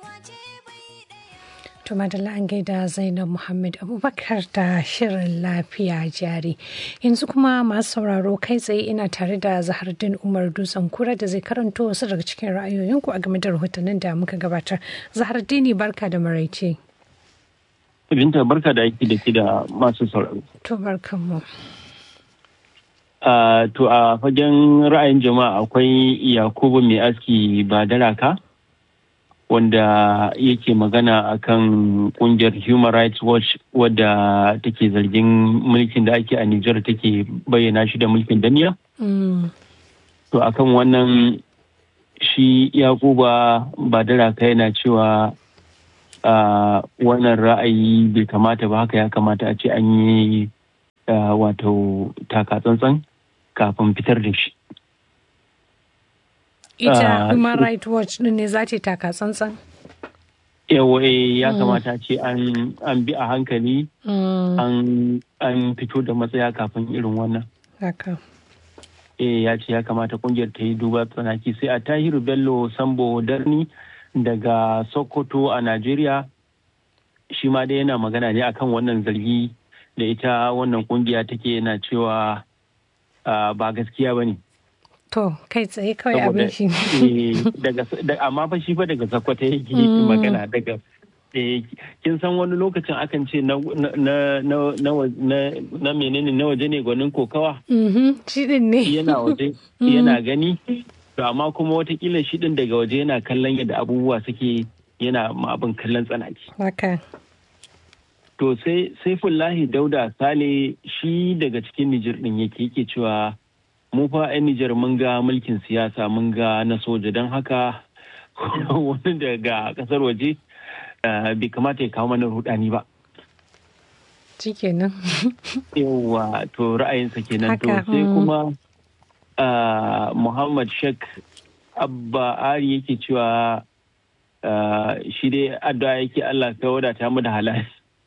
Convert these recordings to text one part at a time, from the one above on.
To madalla an gaida Zainab Muhammad Abubakar da shirin lafiya jari. Yanzu kuma masu sauraro kai tsaye ina tare da Zahardin Umar Dutsen Kura da zai karanto wasu daga cikin ra'ayoyinku a game da rahotannin da muka gabatar. Zahardini barka da maraice. Binta barka da aiki da ke da masu sauraro. To barkanmu. Uh, to a fagen ra'ayin jama'a akwai Yakubu mai aski ba daraka. wanda yake magana akan kungiyar human rights watch wadda take zargin mulkin da ake a Nijar take bayyana shi da mulkin daniya. To akan wannan shi yakuba ba daraka yana cewa wannan ra'ayi bai kamata ba haka ya kamata a ce an yi wato taka-tsantsan kafin fitar da shi. ita human rights watch din ne za ta taka tsantsan yawa ya kamata ce an bi a hankali an fito da matsaya kafin irin wannan haka eh ya ce ya kamata kungiyar ta yi duba tsanaki sai a tahiru bello sambo darni daga sokoto a najeriya shi ma dai yana magana ne akan wannan zargi da ita wannan kungiya take yana cewa ba gaskiya ba ne To, kai tsaye kawai abin shi. Amma fa shi fa daga sakwata yake magana daga kin san wani lokacin akan ce na menene na waje ne gwanin kokawa? Shi din ne. Yana waje, yana gani. To amma kuma watakila shi din daga waje yana kallon yadda abubuwa suke yana ma abin kallon tsanaki. Haka. To sai Saifullahi Dauda Sale shi daga cikin Nijir din yake yake cewa mu fa 'yan Nijar mun ga mulkin siyasa mun ga na soja don haka wani daga kasar waje bai kamata ya kawo mana rudani ba. Shikenan. Yawwa to ra'ayinsa kenan to sai kuma Muhammad Sheikh Abba Ari yake cewa shi dai addu'a yake Allah ka wadata mu da halal.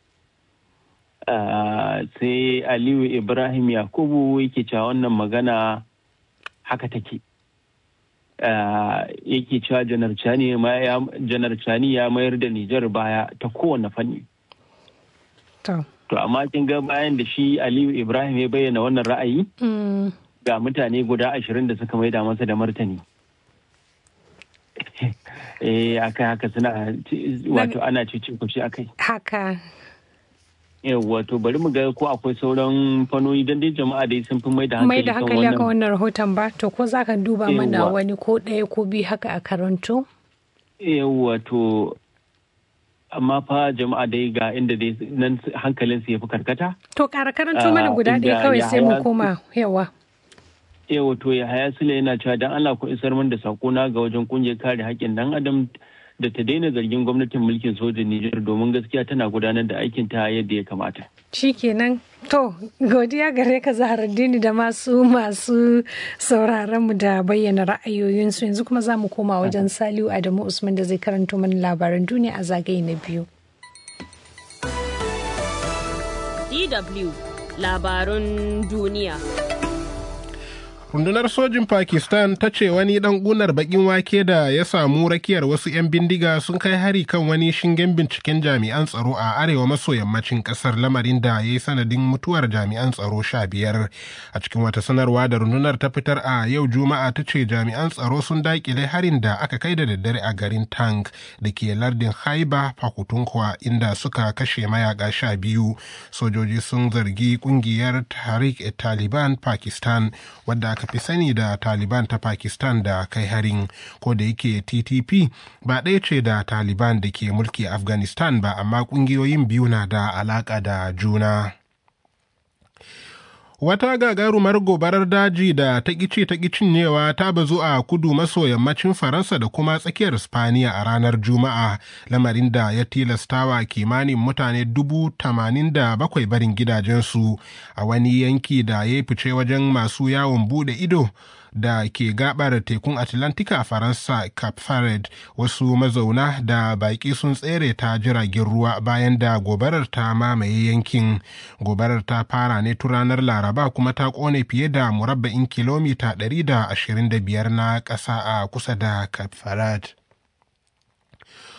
Uh, sai aliyu ibrahim yakubu yake cewa wannan magana haka take uh, yake cewa janar cani ya mayar da nijar baya ta kowane fanni to to amma kin ga bayan da shi aliyu ibrahim ya bayyana wannan ra'ayi mm. ga mutane guda ashirin da suka maida masa da martani eh akai haka suna wato ana ce kushi akai haka wato bari mu ga ko akwai sauran fanoni don dai jama'a dai sun fi mai da hankali mai da hankali akan wannan rahoton ba to ko za ka duba mana wani ko ɗaya ko biyu haka a karanto wato amma fa jama'a dai ga inda dai nan hankalin su ya fi karkata to ƙara karanto mana guda ɗaya kawai sai mu koma yawa yawa to ya haya sule yana cewa dan Allah ku isar min da sakona ga wajen kungiyar kare haƙƙin dan adam da ta daina zargin gwamnatin mulkin sojin Nijar domin gaskiya tana gudanar da aikin ta yadda ya kamata. Shikenan to godiya gare ka Zaharaddini da masu masu sauraron mu da bayyana ra'ayoyinsu yanzu kuma za mu koma wajen Saliu Adamu Usman da zai karanto mana labaran duniya a zagaye na biyu. DW labarun duniya. rundunar sojin pakistan ta ce wani dan gunar bakin wake da ya samu rakiyar wasu 'yan bindiga sun kai hari kan wani shingen binciken jami'an tsaro a arewa maso yammacin kasar lamarin da ya yi sanadin mutuwar jami'an tsaro sha biyar a cikin wata sanarwa da rundunar ta fitar a yau juma'a ta ce jami'an tsaro sun dakile harin da aka kai da daddare a garin tank da ke lardin haiba pakutunkwa inda suka kashe mayaka sha biyu sojoji sun zargi kungiyar tariq taliban pakistan wadda aka fi sani da taliban ta pakistan da kai harin ko da yake ttp ba ɗaya ce da taliban da ke mulki afghanistan ba amma ƙungiyoyin biyu na da alaƙa da juna Wata gagarumar gobarar daji da ta ƙice ta cinyewa ta bazu a kudu maso yammacin Faransa da kuma tsakiyar Spaniya a ranar Juma'a, lamarin da ya tilastawa kimanin mutane dubu tamanin da bakwai barin gidajensu a wani yanki da ya fice wajen masu yawon bude ido. da ke gabar tekun atlantika a faransa cape Verde wasu mazauna da baƙi sun tsere ta jiragen ruwa bayan da gobarar ta mamaye yankin gobarar ta fara ne tun ranar laraba kuma ta kone fiye da murabba'in kilomita 125 na ƙasa a kusa da cape Verde.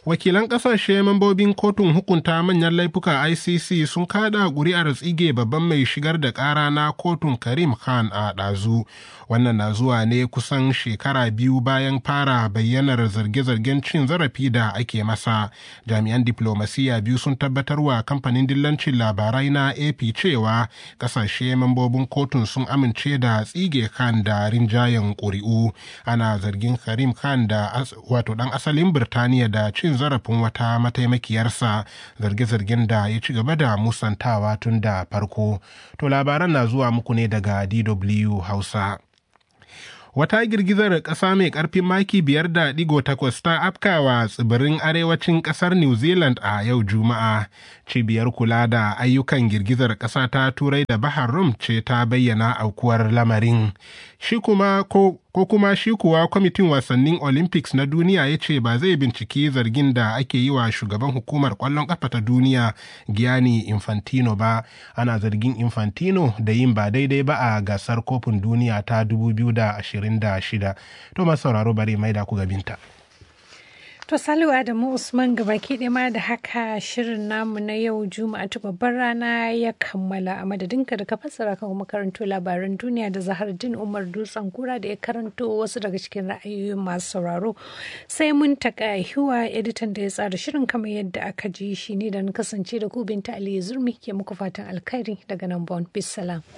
wakilan kasashe mambobin kotun hukunta manyan laifuka icc sun kada ƙuri'ar tsige babban mai shigar da ƙara na kotun karim khan a ɗazu wannan na zuwa ne kusan shekara biyu bayan fara bayyanar zarge-zargen cin zarafi da ake masa jami'an diplomasiya biyu sun tabbatar wa kamfanin dillancin labarai na ap cewa kasashe mambobin kotun sun amince da tsige khan da rinjayen ƙuri'u ana zargin karim khan da wato ɗan asalin birtaniya da cin zarafin wata mataimakiyarsa zarge-zargen da ya ci gaba da musantawa tun da farko to labaran na zuwa muku ne daga dw hausa wata girgizar ƙasa mai ƙarfin maki biyar da ɗigo takwas ta afkawa tsibirin arewacin ƙasar new zealand a yau juma'a cibiyar kula da ayyukan girgizar ƙasa ta turai da bahar rum ce ta bayyana aukuwar lamarin shi kuma ko ko kuma shi kuwa kwamitin wasannin olympics na duniya ya ce ba zai binciki zargin da ake yi wa shugaban hukumar kwallon kafa ta duniya gianni infantino ba ana zargin infantino da yin ba daidai ba a gasar kofin duniya ta 2026 to masu sauraro bari mai da ku gabinta. To Salihu Adamu Usman gabaki ɗaya ma da haka shirin namu na yau Juma'a ta babbar rana ya kammala a madadinka da ka fassara kan makarantu labaran duniya da Zahar Din Umar Dutsen Kura da ya karanto wasu daga cikin ra'ayoyin masu sauraro. Sai mun taka hiwa editan da ya tsara shirin kamar yadda aka ji shi ne da na kasance da ku binta Ali Zurmi ke muku fatan alkhairi daga nan Bon. Bisalam.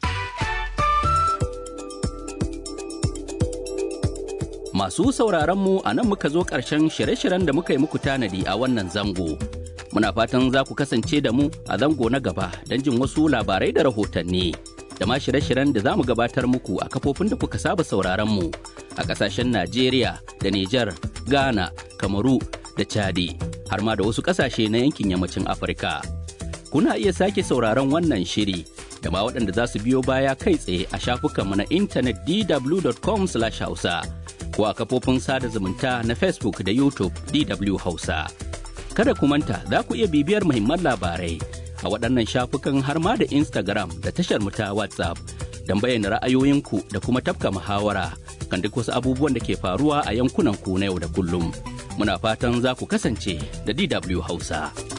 Masu sauraronmu a nan muka zo ƙarshen shirye-shiryen da muka yi muku tanadi a wannan zango. Muna fatan za ku kasance da mu a zango na gaba don jin wasu labarai da rahotanni. Da ma shirye-shiryen da za mu gabatar muku a kafofin da kuka saba sauraronmu a ƙasashen Najeriya da Nijar, Ghana, Kamaru da Chadi, har ma da wasu ƙasashe na yankin yammacin Afirka. Kuna iya sake sauraron wannan shiri da ma waɗanda za su biyo baya kai tsaye a shafukanmu na intanet dw.com/hausa. ko a kafofin sada zumunta na Facebook da YouTube DW Hausa. Kada ku manta za ku iya bibiyar muhimman labarai a waɗannan shafukan har ma da Instagram da tashar mu ta WhatsApp don bayyana ra'ayoyinku da kuma tafka muhawara kan duk wasu abubuwan da ke faruwa a yankunan ku na yau da kullum. Muna fatan za ku kasance da DW Hausa.